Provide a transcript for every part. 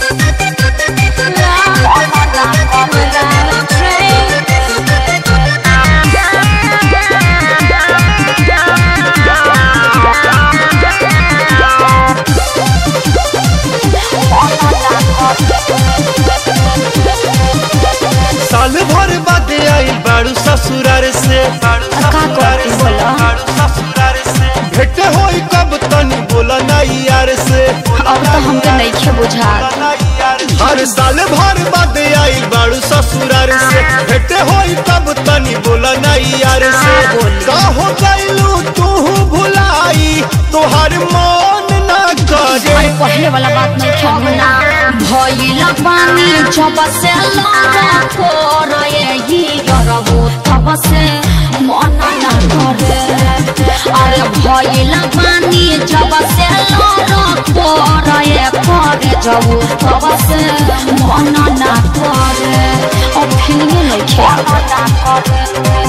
साल भर बाद आई बाड़ू ससुरार से बाड़ू का ससुरार करती से बोला? बाड़ू ससुरार से भेट होई कब तनी बोला ना यार से अब तो हमके नइखे बुझात हर साल भर बाद आई बाड़ू ससुरार से भेट होई कब तनी बोला ना यार से बोली? का हो गइलू तू भुलाई तोहार मन ना करे अरे पहले वाला बात नहीं खेलना भइल पानी जब से लगा कोर ये करबो तब से मन ना करे अरे भइल पानी जब से लगा कोर ये करे जब तब से मन ना करे अब फिल्म नहीं खेल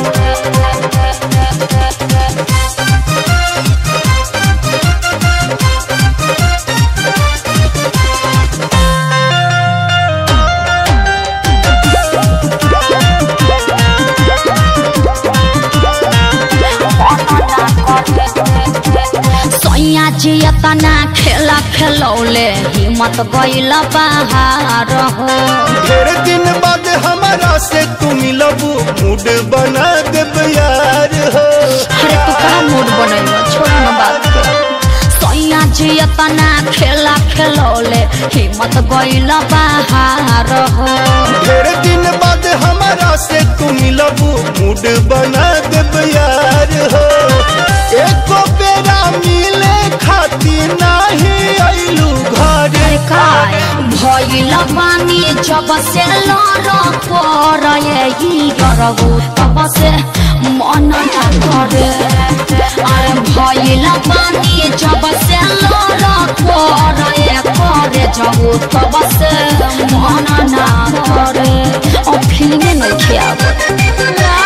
सैया जी तना खेला खेलौले हिम्मत गइल बाहर हो ढेर दिन बाद हमारा से तू मिलबू मूड बना देब यार हो अरे तू का मूड बनैलो छोड़ न बात के सैया जी तना खेला खेलौले हिम्मत गइल बाहर हो ढेर दिन बाद हमारा से तू मिलबू मूड बना देब यार हो एको बेरा मिले खातिर नाही अइलू घरे अरे काय भइल बानी जब से लर पर यही करबू तब से मन ना करे अरे भइल बानी जब से लर पर ये करे जाऊ तब से मन ना करे और फिल्म नहीं खियाब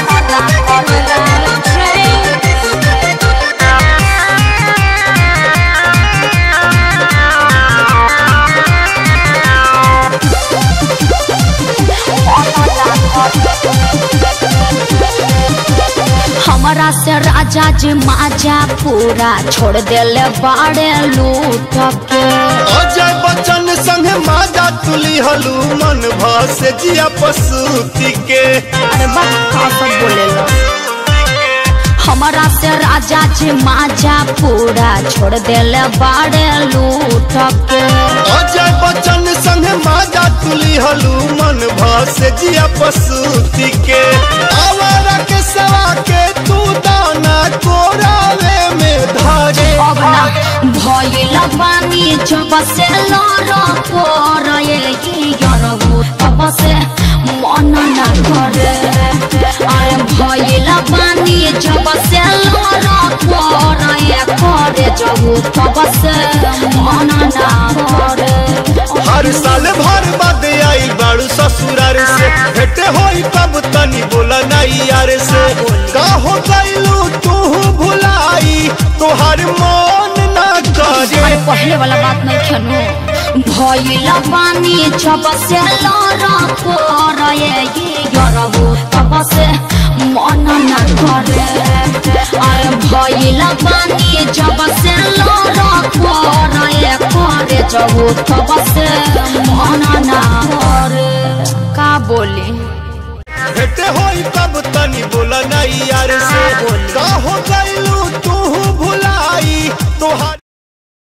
हमरा से राजा जी माजा पूरा छोड़ देले बाड़े लूट के अजय बच्चन संग माजा तुली हलू मन भास जिया पसूती के अरे बा का सब बोलेला हमरा से राजा जी माजा पूरा छोड़ देले बाड़े लूट के अजय बच्चन संग माजा तुली हलू मन भास जिया पसूती के आवारा के सवा के तू दाना कोरावे में धारे अब ना भइल बानी जब से लर पर ये गरबू तब से मन ना करे अरे भइल बानी जब से लर पर ये करे जबू तब से मन ना करे हर साल भर बाद आई बाड़ू ससुरार से भेट होई कब तनी बोला नाई यार से का हो गइलू तू भुलाई तोहार मन ना करे अरे पहले वाला बात नहीं खेलू भइल बानी जब से लर पर ये गरबू तब से मन ना करे अरे भइल बानी जब से लर पर ये करे जबू तब से मन ना करे का बोली भेट होई कब तनी बोला नाई यार से का